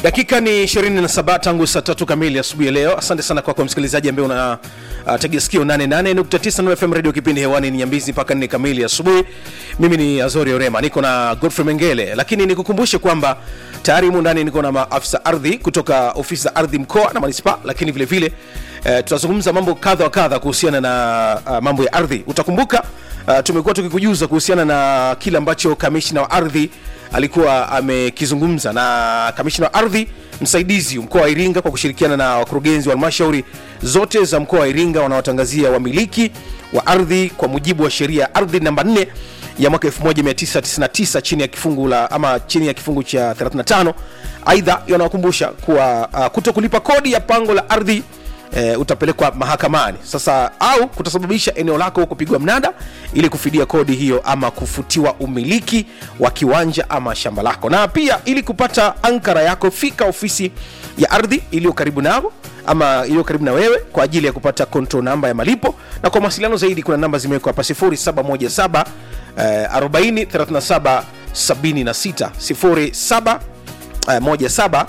dakika ni 27 tangu saa tatu kamili asubuhi ya leo asante sana kwako msikilizaji ambaye una uh, tegea sikio 88.9 Nuru fm radio kipindi hewani ni nyambizi mpaka nne kamili asubuhi mimi ni azori orema niko na godfrey mengele lakini nikukumbushe kwamba tayari humu ndani niko na maafisa ardhi kutoka ofisi za ardhi mkoa na manispaa lakini vile vile uh, tutazungumza mambo kadha wa kadha kuhusiana na uh, mambo ya ardhi utakumbuka uh, tumekuwa tukikujuza kuhusiana na kile ambacho kamishna wa ardhi alikuwa amekizungumza na kamishna wa ardhi msaidizi mkoa wa iringa kwa kushirikiana na wakurugenzi wa halmashauri zote za mkoa wa iringa wanaotangazia wamiliki wa ardhi kwa mujibu wa sheria ya ardhi namba 4 ya mwaka 1999 chini ya kifungu la ama chini ya kifungu cha 35 aidha yanawakumbusha kuwa uh, kuto kulipa kodi ya pango la ardhi e, utapelekwa mahakamani sasa au kutasababisha eneo lako kupigwa mnada ili kufidia kodi hiyo ama kufutiwa umiliki wa kiwanja ama shamba lako na pia ili kupata ankara yako fika ofisi ya ardhi iliyo karibu nao ama iliyo karibu na wewe kwa ajili ya kupata control namba ya malipo na kwa mawasiliano zaidi kuna namba zimewekwa hapa 0717 eh, 40 37 76 07 eh, 17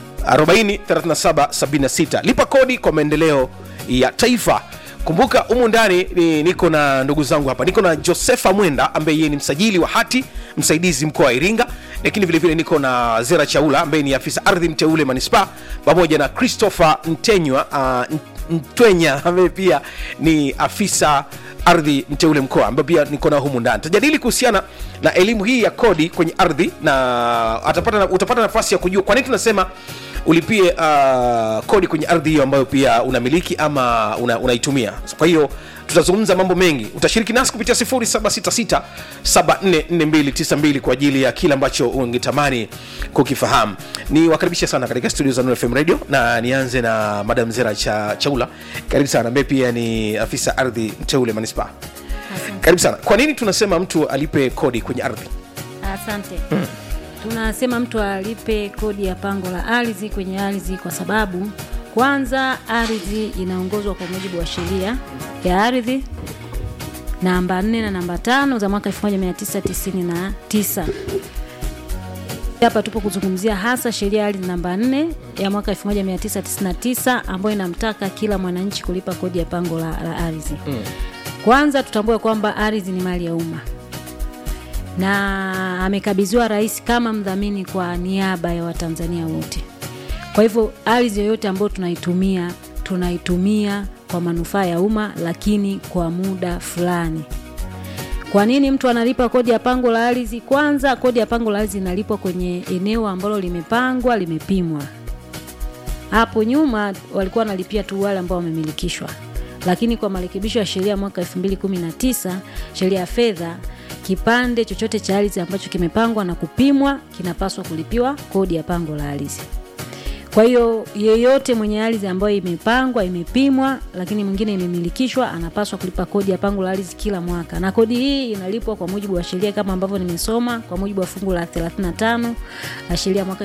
403776 lipa kodi kwa maendeleo ya taifa kumbuka humu ndani ni, niko na ndugu zangu hapa niko na josefa mwenda ambaye yeye ni msajili wa hati msaidizi mkoa wa iringa lakini vilevile niko na zera chaula ambaye ni afisa ardhi mteule manispaa pamoja na christopher ntenywa uh, mtwenya ambaye pia ni afisa ardhi mteule mkoa ambayo pia niko nao humu ndani tajadili kuhusiana na elimu hii ya kodi kwenye ardhi na atapata, utapata nafasi ya kujua kwa nini tunasema ulipie uh, kodi kwenye ardhi hiyo ambayo pia unamiliki ama una, unaitumia kwa hiyo tutazungumza mambo mengi utashiriki nasi kupitia 766744292 kwa ajili ya kile ambacho ungetamani kukifahamu ni wakaribisha sana katika studio za Nuru FM radio na nianze na madam zera cha chaula karibu sana ambaye pia ni afisa ardhi mteule manispaa karibu sana kwa nini tunasema mtu alipe kodi kwenye ardhi Asante. Hmm. Tunasema mtu alipe kodi ya pango la ardhi kwenye ardhi kwa sababu kwanza ardhi inaongozwa kwa mujibu wa sheria ya ardhi namba 4 na namba tano za mwaka 1999. Hapa tupo kuzungumzia hasa sheria ya ardhi namba 4 ya mwaka 1999 ambayo inamtaka kila mwananchi kulipa kodi ya pango la, la ardhi. Hmm. Kwanza tutambue kwamba ardhi ni mali ya umma na amekabidhiwa rais kama mdhamini kwa niaba ya Watanzania wote. Kwa hivyo ardhi yoyote ambayo tunaitumia tunaitumia kwa manufaa ya umma, lakini kwa muda fulani. Kwa nini mtu analipa kodi ya pango la ardhi? Kwanza, kodi ya pango la ardhi inalipwa kwenye eneo ambalo limepangwa, limepimwa. Hapo nyuma walikuwa wanalipia tu wale ambao wamemilikishwa, lakini kwa marekebisho ya sheria mwaka 2019 sheria ya fedha kipande chochote cha ardhi ambacho kimepangwa na kupimwa kinapaswa kulipiwa kodi ya pango la ardhi. Kwa hiyo yeyote mwenye ardhi ambayo imepangwa, imepimwa, lakini mwingine imemilikishwa anapaswa kulipa kodi ya pango la ardhi kila mwaka, na kodi hii inalipwa kwa mujibu wa sheria kama ambavyo nimesoma, kwa mujibu wa fungu la 35 la sheria mwaka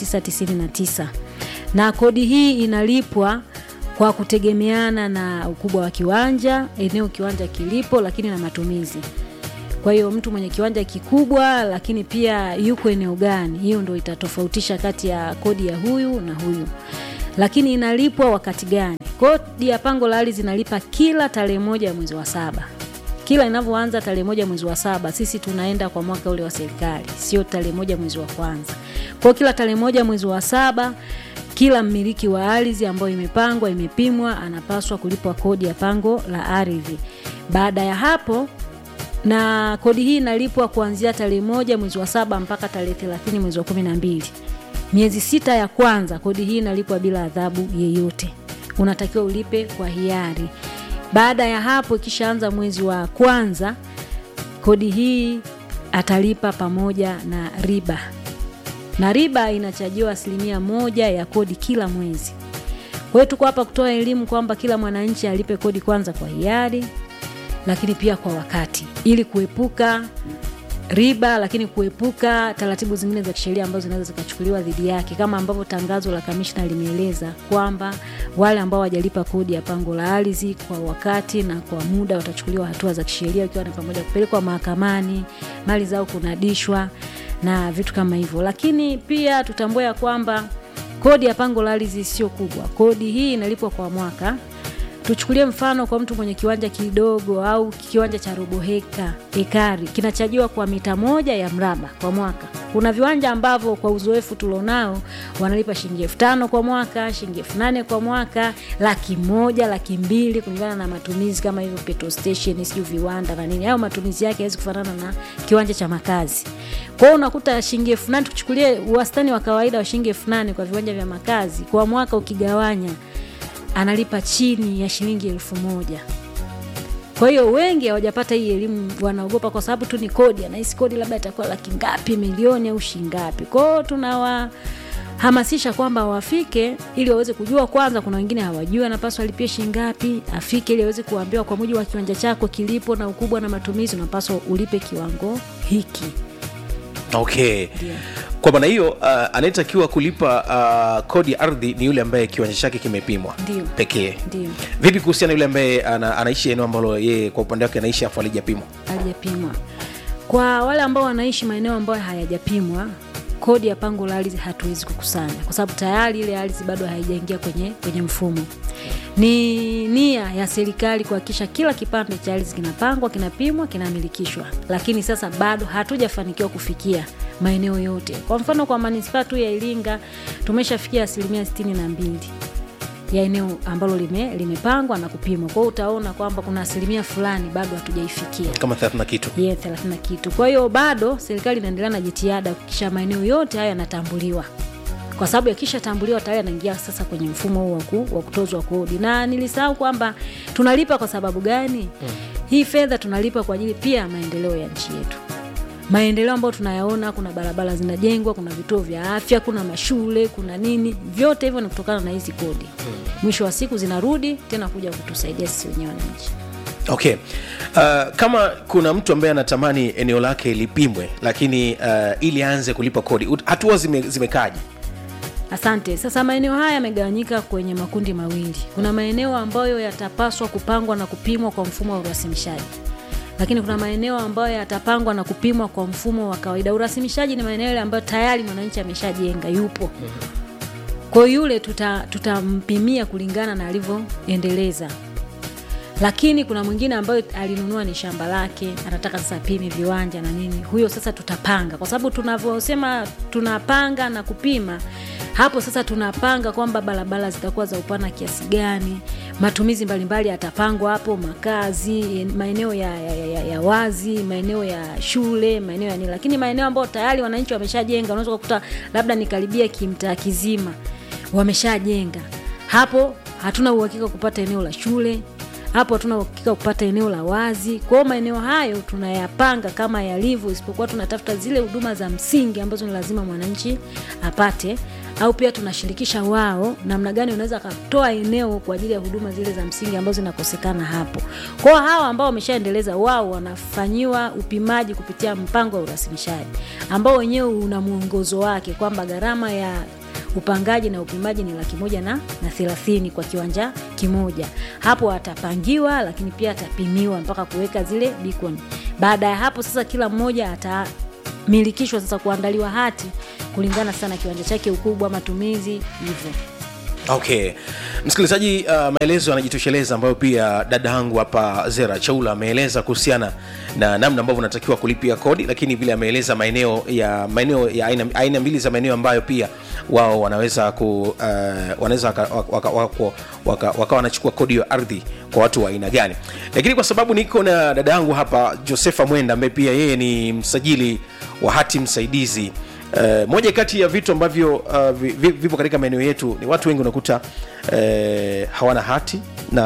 1999 na kodi hii inalipwa kwa kutegemeana na ukubwa wa kiwanja, eneo kiwanja kilipo, lakini na matumizi kwa hiyo mtu mwenye kiwanja kikubwa lakini pia yuko eneo gani, hiyo ndo itatofautisha kati ya kodi ya huyu na huyu, lakini inalipwa wakati gani? Kodi ya pango la ardhi inalipa kila tarehe moja ya mwezi wa saba. Kila inavyoanza tarehe moja mwezi wa saba, sisi tunaenda kwa mwaka ule wa serikali, sio tarehe moja mwezi wa kwanza. Kwa kila tarehe moja mwezi wa saba kila mmiliki wa ardhi ambayo imepangwa imepimwa anapaswa kulipwa kodi ya pango la ardhi. Baada ya hapo na kodi hii inalipwa kuanzia tarehe moja mwezi wa saba mpaka tarehe thelathini mwezi wa kumi na mbili miezi sita ya kwanza kodi hii inalipwa bila adhabu yeyote unatakiwa ulipe kwa hiari baada ya hapo ikishaanza mwezi wa kwanza kodi hii atalipa pamoja na riba na riba inachajiwa asilimia moja ya kodi kila mwezi kwa hiyo tuko hapa kutoa elimu kwamba kila mwananchi alipe kodi kwanza kwa hiari lakini pia kwa wakati ili kuepuka riba lakini kuepuka taratibu zingine za kisheria ambazo zinaweza zikachukuliwa dhidi yake kama ambavyo tangazo la kamishna limeeleza kwamba wale ambao wajalipa kodi ya pango la ardhi kwa wakati na kwa muda watachukuliwa hatua za kisheria ikiwa ni pamoja kupelekwa mahakamani mali zao kunadishwa na vitu kama hivyo lakini pia tutambue ya kwamba kodi ya pango la ardhi sio kubwa. Kodi hii inalipwa kwa mwaka. Tuchukulie mfano kwa mtu mwenye kiwanja kidogo au kiwanja cha robo heka ekari kinachajiwa kwa mita moja ya mraba kwa mwaka. Kuna viwanja ambavyo kwa uzoefu tulionao wanalipa shilingi elfu tano kwa mwaka, shilingi elfu nane kwa mwaka, laki moja, laki mbili kulingana na matumizi kama hivyo petrol station, sijui viwanda na nini. Hayo matumizi yake hawezi kufanana na kiwanja cha makazi. Kwa hiyo unakuta shilingi elfu nane tuchukulie wastani wa kawaida wa shilingi elfu nane kwa viwanja vya makazi kwa mwaka ukigawanya analipa chini ya shilingi elfu moja. Kwa hiyo wengi hawajapata hii elimu, wanaogopa kwa sababu tu ni kodi, anahisi kodi labda itakuwa laki ngapi, milioni au shingapi. Kwa hiyo tunawahamasisha kwamba wafike ili waweze kujua. Kwanza, kuna wengine hawajui anapaswa alipie shingapi, afike ili aweze kuambiwa kwa mujibu wa kiwanja chako kilipo na ukubwa na matumizi, unapaswa ulipe kiwango hiki. okay Ndio. kwa maana hiyo uh, anayetakiwa kulipa uh, kodi ya ardhi ni yule ambaye kiwanja chake kimepimwa Ndio. pekee Ndio. vipi kuhusiana na yule ambaye ana, anaishi eneo ambalo yeye kwa upande wake anaishi afu alijapimwa halijapimwa. Kwa wale ambao wanaishi maeneo ambayo hayajapimwa, kodi ya pango la ardhi hatuwezi kukusanya kwa sababu tayari ile ardhi bado haijaingia kwenye, kwenye mfumo. Ni nia ya serikali kuhakikisha kila kipande cha ardhi kinapangwa, kinapimwa, kinamilikishwa, lakini sasa bado hatujafanikiwa kufikia maeneo yote. Kwa mfano kwa manispaa tu ya Iringa tumeshafikia asilimia sitini na mbili ya eneo ambalo lime, limepangwa na kupimwa. Kwa hiyo utaona kwamba kuna asilimia fulani bado hatujaifikia kama 30 kitu ye thelathini na kitu. Kwa hiyo bado serikali inaendelea na jitihada kuhakikisha maeneo yote hayo yanatambuliwa, kwa sababu yakishatambuliwa tayari yanaingia sasa kwenye mfumo huu wa ku- wa kutozwa kodi. Na nilisahau kwamba tunalipa kwa sababu gani? Hii fedha tunalipa kwa ajili pia ya maendeleo ya nchi yetu maendeleo ambayo tunayaona, kuna barabara zinajengwa, kuna vituo vya afya, kuna mashule, kuna nini, vyote hivyo ni kutokana na hizi kodi. Mwisho wa siku zinarudi tena kuja kutusaidia sisi wenyewe wananchi. okay uh, kama kuna mtu ambaye anatamani eneo lake lipimwe lakini uh, ili aanze kulipa kodi ut- hatua zime, zimekaje Asante. Sasa maeneo haya yamegawanyika kwenye makundi mawili. Kuna maeneo ambayo yatapaswa kupangwa na kupimwa kwa mfumo wa urasimishaji, lakini kuna maeneo ambayo yatapangwa na kupimwa kwa mfumo wa kawaida. Urasimishaji ni maeneo yale ambayo tayari mwananchi ameshajenga, yupo. Kwa hiyo yule tuta- tutampimia kulingana na alivyoendeleza lakini kuna mwingine ambayo alinunua ni shamba lake, anataka sasa apime viwanja na nini, huyo sasa tutapanga, kwa sababu tunavyosema tunapanga na kupima hapo sasa tunapanga kwamba barabara zitakuwa za upana kiasi gani, matumizi mbalimbali yatapangwa hapo, makazi, maeneo ya, ya, ya, ya wazi, maeneo ya shule, maeneo ya nini. Lakini maeneo ambayo tayari wananchi wameshajenga, unaweza kukuta labda ni karibia kimtaa kizima wameshajenga, hapo hatuna uhakika kupata eneo la shule hapo hatuna uhakika kupata eneo la wazi. Kwa hiyo maeneo hayo tunayapanga kama yalivyo, isipokuwa tunatafuta zile huduma za msingi ambazo ni lazima mwananchi apate, au pia tunashirikisha wao namna gani unaweza akatoa eneo kwa ajili ya huduma zile za msingi ambazo zinakosekana hapo. Kwa hiyo hawa ambao wameshaendeleza, wao wanafanyiwa upimaji kupitia mpango wa urasimishaji ambao wenyewe una mwongozo wake kwamba gharama ya upangaji na upimaji ni laki moja na, na thelathini kwa kiwanja kimoja. Hapo atapangiwa, lakini pia atapimiwa mpaka kuweka zile beacon. Baada ya hapo sasa, kila mmoja atamilikishwa sasa kuandaliwa hati kulingana sana kiwanja chake, ukubwa, matumizi hivyo. okay msikilizaji uh, maelezo yanajitosheleza ambayo pia dada yangu hapa zera chaula ameeleza kuhusiana na namna ambavyo unatakiwa kulipia kodi lakini vile ameeleza maeneo ya maeneo ya aina, aina mbili za maeneo ambayo pia wao wanaweza ku uh, wanaweza waka- waka- waka- waka- wakawa wanachukua kodi ya ardhi kwa watu wa aina gani lakini kwa sababu niko na dada yangu hapa josefa mwenda ambaye pia yeye ni msajili wa hati msaidizi Uh, moja kati ya vitu ambavyo uh, vi- vi- vipo katika maeneo yetu ni watu wengi unakuta uh, hawana hati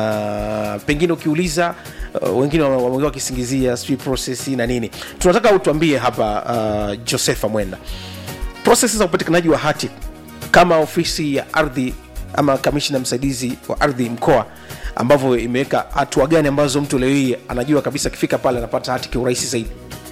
na pengine ukiuliza uh, wengine wame- wamekuwa wakisingizia sijui process na nini tunataka utuambie hapa uh, josefa mwenda proses za upatikanaji wa hati kama ofisi ya ardhi ama kamishna msaidizi wa ardhi mkoa ambavyo imeweka hatua gani ambazo mtu leo hii anajua kabisa akifika pale anapata hati kiurahisi zaidi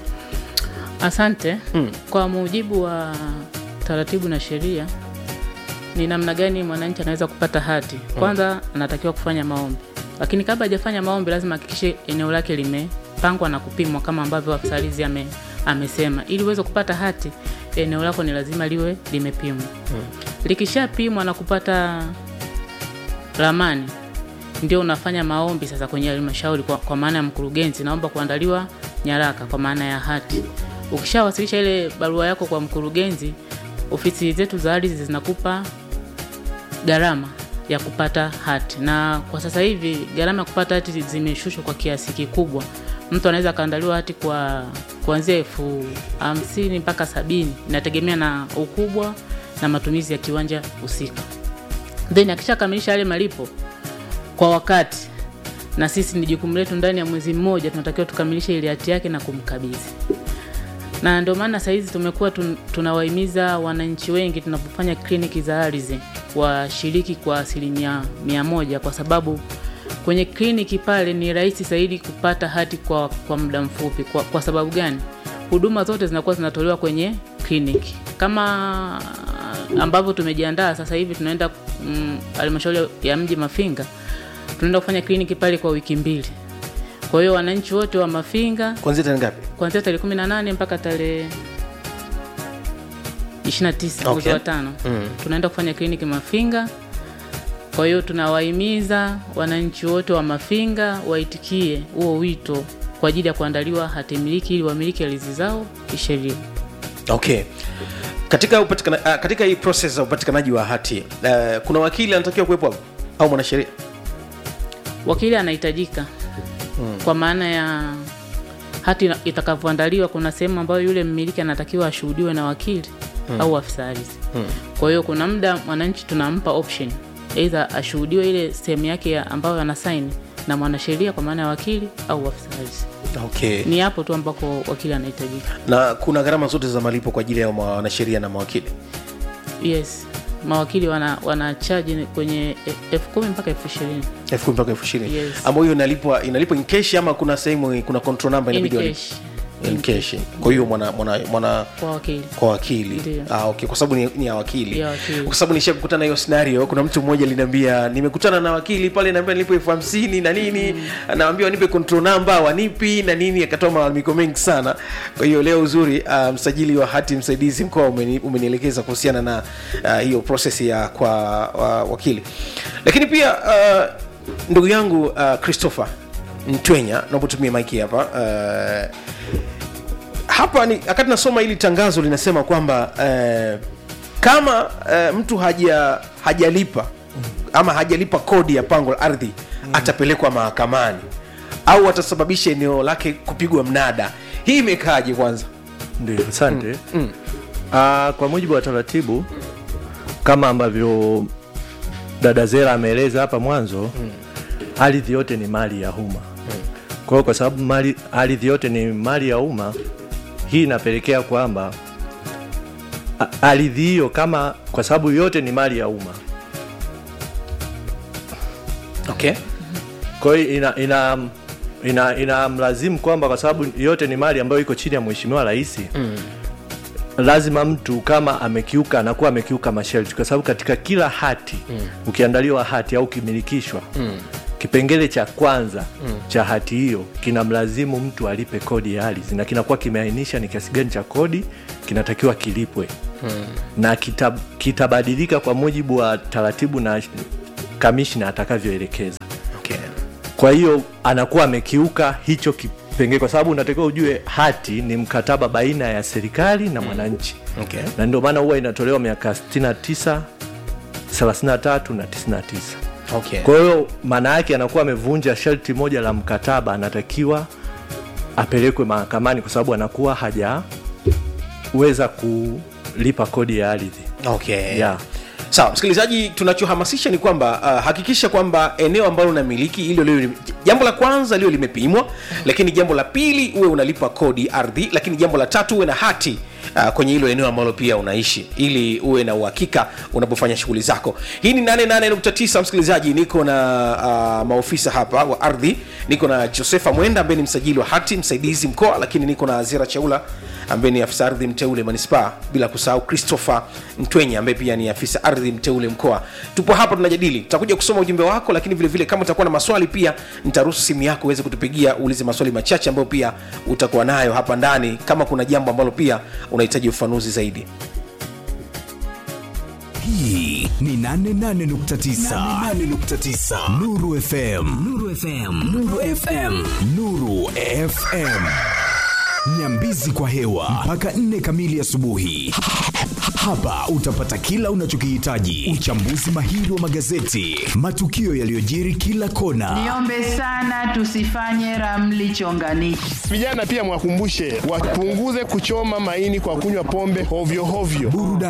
Asante. Kwa mujibu wa taratibu na sheria, ni namna gani mwananchi anaweza kupata hati? Kwanza anatakiwa kufanya maombi, lakini kabla hajafanya maombi, lazima hakikishe eneo lake limepangwa na kupimwa kama ambavyo afisa ardhi ame, amesema. Ili uweze kupata hati, eneo lako ni lazima liwe limepimwa. likishapimwa na kupata ramani ndio unafanya maombi sasa kwenye halmashauri kwa, kwa maana ya mkurugenzi naomba kuandaliwa nyaraka kwa maana ya hati ukishawasilisha ile barua yako kwa mkurugenzi ofisi zetu za ardhi zinakupa gharama ya kupata hati na kwa sasa hivi gharama ya kupata hati zimeshushwa kwa kiasi kikubwa mtu anaweza akaandaliwa hati kwa kuanzia elfu hamsini mpaka sabini inategemea na ukubwa na matumizi ya kiwanja husika then akishakamilisha yale malipo kwa wakati na sisi ni jukumu letu ndani ya mwezi mmoja tunatakiwa tukamilishe ile hati yake na kumkabidhi na ndio maana sahizi tumekuwa tun, tunawahimiza wananchi wengi tunapofanya kliniki za ardhi washiriki kwa asilimia mia moja kwa sababu kwenye kliniki pale ni rahisi zaidi kupata hati kwa, kwa muda mfupi kwa, kwa sababu gani huduma zote zinakuwa zinatolewa kwenye kliniki kama ambavyo tumejiandaa sasa hivi tunaenda halmashauri mm, ya mji mafinga tunaenda kufanya kliniki pale kwa wiki mbili kwa hiyo wananchi wote wa mafinga kuanzia tarehe ngapi kuanzia tarehe 18 mpaka tarehe 29 mwezi Okay. wa tano Mm. tunaenda kufanya kliniki mafinga kwa hiyo tunawahimiza wananchi wote wa mafinga waitikie huo wito kwa ajili ya kuandaliwa hati miliki ili wamiliki ardhi zao kisheria okay katika upatikana, uh, katika hii process za upatikanaji wa hati uh, kuna wakili anatakiwa kuwepo hapo au mwanasheria wakili anahitajika mm. kwa maana ya hati ina- itakavyoandaliwa kuna sehemu ambayo yule mmiliki anatakiwa ashuhudiwe na wakili mm. au afisa ardhi mm. kwa hiyo kuna muda mwananchi tunampa option eidha ashuhudiwe ile sehemu yake ya ambayo anasaini na mwanasheria kwa maana ya wakili au afisa ardhi okay ni hapo tu ambako wakili anahitajika na kuna gharama zote za malipo kwa ajili ya wanasheria na mawakili yes mawakili wana, wana chaji kwenye e- elfu kumi mpaka elfu ishirini elfu kumi mpaka elfu ishirini Yes. ambayo hiyo inalipwa inalipwa in cash ama kuna sehemu kuna control number in inabidi walipe? cash in cash kwa hiyo mwana, mwana, mwana kwa wakili kwa wakili Ndiyo. ah, okay. kwa sababu ni, ni ya wakili Ya wakili. kwa sababu nishakutana na hiyo scenario kuna mtu mmoja aliniambia nimekutana na wakili pale naambia nilipo elfu hamsini na nini mm. naambia wanipe control number wanipi na nini akatoa malalamiko mengi sana kwa hiyo leo uzuri uh, msajili wa hati msaidizi mkoa umeni, umenielekeza kuhusiana na uh, hiyo process ya kwa uh, wakili lakini pia uh, ndugu yangu uh, christopher mtwenya naomba tumie maiki hapa uh, hapa ni wakati nasoma hili tangazo linasema kwamba eh, kama eh, mtu haja hajalipa ama hajalipa kodi ya pango la ardhi mm. atapelekwa mahakamani au atasababisha eneo lake kupigwa mnada hii imekaaje kwanza ndio asante mm. mm. Uh, kwa mujibu wa taratibu kama ambavyo dada zera ameeleza hapa mwanzo mm. ardhi yote ni mali ya umma mm. kwa hiyo kwa sababu mali ardhi yote ni mali ya umma hii inapelekea kwamba a- ardhi hiyo kama kwa sababu yote ni mali ya umma okay kwa hiyo ina, ina ina inamlazimu kwamba kwa sababu yote ni mali ambayo iko chini ya mheshimiwa rais mm. lazima mtu kama amekiuka anakuwa amekiuka masharti kwa sababu katika kila hati mm. ukiandaliwa hati au ukimilikishwa mm. kipengele cha kwanza mm. cha hati hiyo kinamlazimu mtu alipe kodi ya ardhi na kinakuwa kimeainisha ni kiasi gani cha kodi kinatakiwa kilipwe mm. na kitab, kitabadilika kwa mujibu wa taratibu na kamishna atakavyoelekeza okay kwa hiyo anakuwa amekiuka hicho kipengele kwa sababu unatakiwa ujue hati ni mkataba baina ya serikali na mwananchi okay na ndio maana huwa inatolewa miaka 69 33 na 99 okay kwa hiyo maana yake anakuwa amevunja sharti moja la mkataba anatakiwa apelekwe mahakamani kwa sababu anakuwa hajaweza kulipa kodi ya ardhi okay yeah. sawa msikilizaji tunachohamasisha ni kwamba uh, hakikisha kwamba eneo ambalo unamiliki hilo lio jambo la kwanza lio limepimwa lakini jambo la pili uwe unalipa kodi ardhi lakini jambo la tatu uwe na hati Uh, kwenye hilo eneo ambalo pia unaishi ili uwe na uhakika unapofanya shughuli zako hii ni 88.9 msikilizaji niko na uh, maofisa hapa wa ardhi niko na josefa mwenda ambaye ni msajili wa hati msaidizi mkoa lakini niko na azira chaula ambaye ni afisa ardhi mteule manispaa bila kusahau christopher mtwenya ambaye pia ni afisa ardhi mteule mkoa tupo hapa tunajadili tutakuja kusoma ujumbe wako lakini vile vile kama utakuwa na maswali pia nitaruhusu simu yako uweze kutupigia uulize maswali machache ambayo pia utakuwa nayo hapa ndani kama kuna jambo ambalo pia unahitaji ufafanuzi zaidi hii ni 88.9 Nuru FM Nuru FM Nuru FM Nuru FM Nyambizi kwa hewa mpaka nne kamili asubuhi. Hapa utapata kila unachokihitaji: uchambuzi mahiri wa magazeti, matukio yaliyojiri kila kona, Niombe sana tusifanye ramli chonganishi. Vijana pia mwakumbushe wapunguze kuchoma maini kwa kunywa pombe hovyo hovyo. burudani